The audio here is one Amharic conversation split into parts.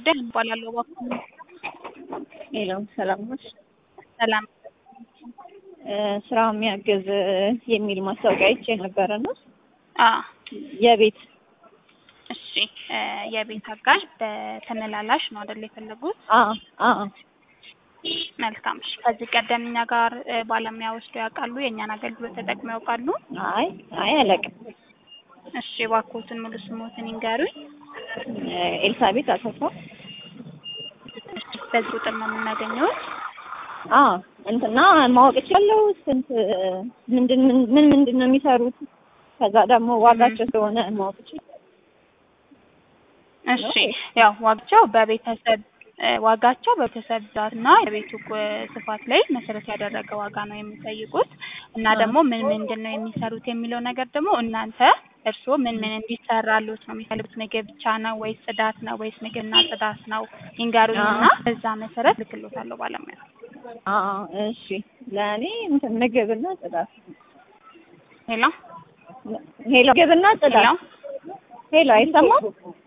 ደህና እባላለሁ እባክዎ ሄሎ ሰላም ነሽ? ሰላም ስራ የሚያግዝ የሚል ማስታወቂያ አይቼ ነበረ እና አ የቤት እሺ የቤት አጋዥ በተመላላሽ ነው አይደል የፈለጉት? አ አ መልካም እሺ ከዚህ ቀደም እኛ ጋር ባለሙያ ወስደው ያውቃሉ? የእኛን አገልግሎት ተጠቅመው ያውቃሉ? አይ አይ አላውቅም። እሺ እባክዎትን ሙሉ ስሞትን ይንገሩኝ። ኤልሳቤጥ አሰፋ። እሺ በዚህ ቁጥር ነው የምናገኘውት? አ እንትና ማወቅ እችላለሁ ስንት ምንድን ምን ምንድን ነው የሚሰሩት? ከዛ ደግሞ ዋጋቸው ስለሆነ ማወቅ እችላለሁ። እሺ ያው ዋጋቸው በቤተሰብ ዋጋቸው በቤተሰብ ብዛትና የቤቱ ስፋት ላይ መሰረት ያደረገ ዋጋ ነው የሚጠይቁት እና ደግሞ ምን ምንድን ነው የሚሰሩት የሚለው ነገር ደግሞ እናንተ እርስዎ ምን ምን እንዲሰራሉት ነው የሚፈልጉት? ምግብ ብቻ ነው ወይስ ጽዳት ነው ወይስ ምግብና ጽዳት ነው? ይንገሩኝና በዛ መሰረት ልክሎታለሁ ባለሙያ። አ እሺ ለእኔ እንትን ምግብና ጽዳት ሄሎ ሄሎ ምግብና ሄሎ ጽዳት ሄሎ አይሰማም?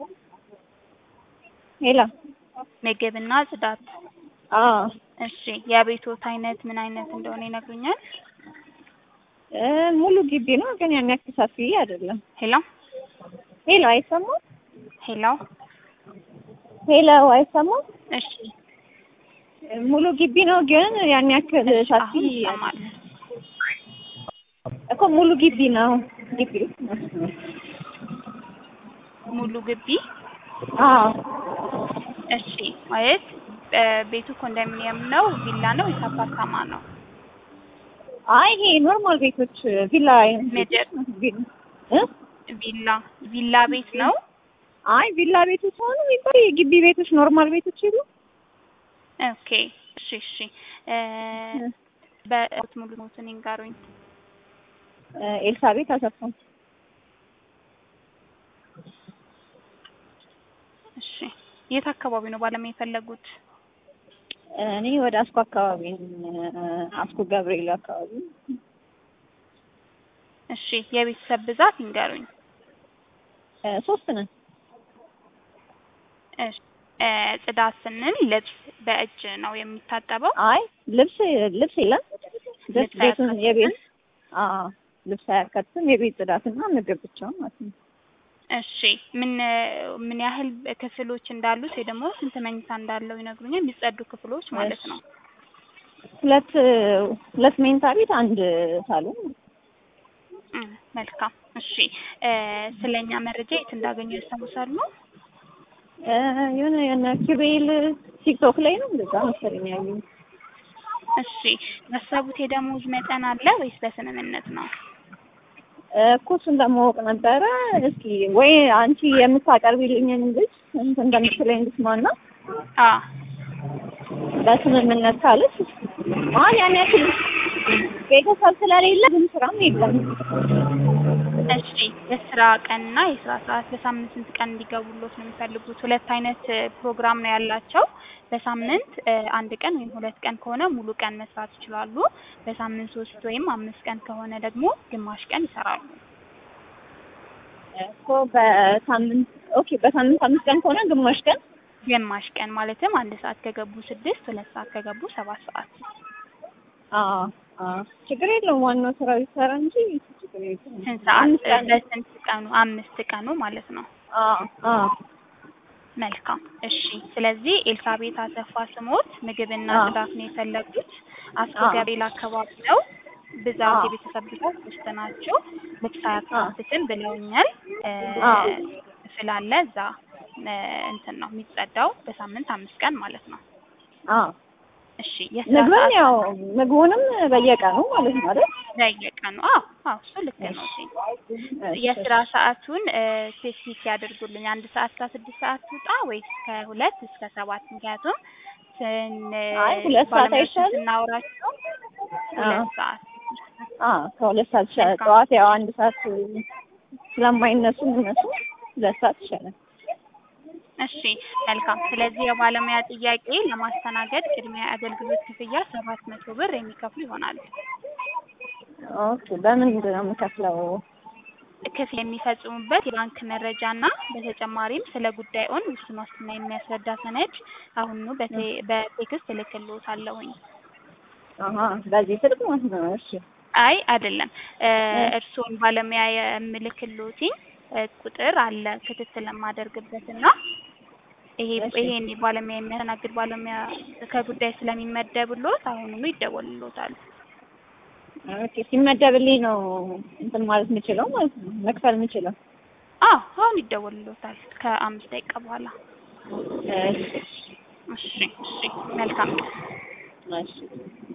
ሄሎ ምግብና ጽዳት አ እሺ የቤቶት አይነት ምን አይነት እንደሆነ ይነግሩኛል? እ ሙሉ ግቢ ነው ግን ያን ያክል ሰፊ አይደለም። ሄሎ ሄሎ አይሰማም? ሄሎ ሄሎ አይሰማም? እሺ ሙሉ ግቢ ነው ግን ያን ያክል ሰፊ አሁን ይሰማል። እኮ ሙሉ ግቢ ነው ግቢ ሙሉ ግቢ አዎ እሺ ማለት ቤቱ ኮንዶሚኒየም ነው ቪላ ነው ወይስ አፓርታማ ነው? አይ ይሄ ኖርማል ቤቶች ቪላ አይነት ቤቶች ምድር ቪላ እ ቪላ ቪላ ቤት ነው? አይ ቪላ ቤቶች ሆኑ የሚባል የግቢ ቤቶች ኖርማል ቤቶች ይሉ ኦኬ እሺ እሺ እ በኦት ሙሉ ሞትን ይንገሩኝ። ኤልሳቤጥ አሰፋ እሺ የት አካባቢ ነው ባለሙያ የፈለጉት? እኔ ወደ አስኮ አካባቢ ነኝ። አስኮ ገብርኤል አካባቢ እሺ የቤተሰብ ብዛት ይንገሩኝ። እ ሶስት ነን። እሺ እ ጽዳት ስንል ልብስ በእጅ ነው የሚታጠበው? አይ ልብስ ልብስ የለም ጀስት ልብስ ቤቱን አያካትትም? የቤት አዎ ልብስ አያካትትም የቤት ጽዳትና ምግብ ብቻ ማለት ነው። እሺ ምን ምን ያህል ክፍሎች እንዳሉት ወይ ደግሞ ስንት መኝታ እንዳለው ይነግሩኛል? የሚጸዱ ክፍሎች ማለት ነው። ሁለት ሁለት መኝታ ቤት አንድ ሳሎን እም መልካም እሺ እ ስለኛ መረጃ የት እንዳገኙ ያስታውሳሉ? እ የሆነ የሆነ ኪሩቤል ቲክቶክ ላይ ነው እንደዛ መሰለኝ ያየሁት። እሺ ያሰቡት የደሞዝ መጠን አለ ወይስ በስምምነት ነው? እኮ እሱን ለማወቅ ነበረ። እስኪ ወይ አንቺ የምታቀርቢልኝን ልጅ እንትን እንደምትለኝ ልስማና አ በስምምነት ካለች አሁን ያን ያክል ቤተሰብ ስለሌለ ግን ስራም የለም። እሺ የስራ ቀንና የስራ ሰዓት በሳምንት ስንት ቀን እንዲገቡሎት ነው የሚፈልጉት? ሁለት አይነት ፕሮግራም ነው ያላቸው። በሳምንት እ አንድ ቀን ወይም ሁለት ቀን ከሆነ ሙሉ ቀን መስራት ይችላሉ። በሳምንት ሶስት ወይም አምስት ቀን ከሆነ ደግሞ ግማሽ ቀን ይሰራሉ። እኮ በሳምንት ኦኬ፣ በሳምንት አምስት ቀን ከሆነ ግማሽ ቀን ግማሽ ቀን ማለትም አንድ ሰዓት ከገቡ ስድስት ሁለት ሰዓት ከገቡ ሰባት ሰዓት። አዎ አዎ፣ ችግር የለውም። ዋናው ስራው ይሰራ እንጂ ችግር የለውም። ስንት ሰዓት አምስት ቀን በስንት ቀኑ? አምስት ቀኑ ማለት ነው። አዎ አዎ መልካም እሺ። ስለዚህ ኤልሳቤጥ አሰፋ ስሞት ምግብና አዎ። ጽዳት ነው የፈለጉት። አስኮ አዎ። ገብርኤል አካባቢ ነው። ብዛት አዎ። የቤተሰብ ብዛት ሶስት ናቸው። ልብስ አያካትትም ብለውኛል። እ አዎ። ስላለ እዛ እ እንትን ነው የሚጸዳው በሳምንት አምስት ቀን ማለት ነው። አዎ እሺ የስራ ምግብም ሰዓት ያው ምግቡንም በየቀኑ ማለት ነው አይደል? በየቀኑ አዎ አዎ እሱ ልክ ነው። እሺ የስራ ሰዓቱን እ ስፔሲፊክ ያደርጉልኝ። አንድ ሰዓት እስከ ስድስት ሰዓት ትውጣ ወይስ ከሁለት እስከ ሰባት? ምክንያቱም ስን አይ ሁለት ሰዓት ባለሙያዎችን አይሻልም? ስናወራቸው አዎ ሁለት ሰዓት አዎ ከሁለት ሰዓት ይሻላል። ጠዋት ያው አንድ ሰዓት ስለማይነሱ እነሱ ሁለት ሰዓት ይሻላል። እሺ መልካም። ስለዚህ የባለሙያ ጥያቄ ለማስተናገድ ቅድሚያ አገልግሎት ክፍያ ሰባት መቶ ብር የሚከፍሉ ይሆናል። ኦኬ በምንድን ነው የምከፍለው? ክፍያ የሚፈጽሙበት የባንክ መረጃ እና በተጨማሪም ስለ ጉዳይዎን ውስን ዋስትና የሚያስረዳ ሰነድ አሁኑ በቴ- በቴክስት እልክልዎታለሁኝ። አሀ በዚህ ስልክ ማለት ነው። እሺ አይ አይደለም እ እርስዎን ባለሙያ የምልክልዎትኝ እ ቁጥር አለ ክትትል የማደርግበት እና ይሄ እሺ። ይሄን ባለሙያ የሚያስተናግድ ባለሙያ ከጉዳይ ስለሚመደብልዎት አሁኑኑ ይደወልልዎታል። ኦኬ ሲመደብልኝ ነው እንትን ማለት የምችለው ማለት ነው መክፈል የምችለው። አዎ አሁን ይደወልልዎታል ከአምስት ደቂቃ በኋላ። እሺ እሺ እሺ መልካም እሺ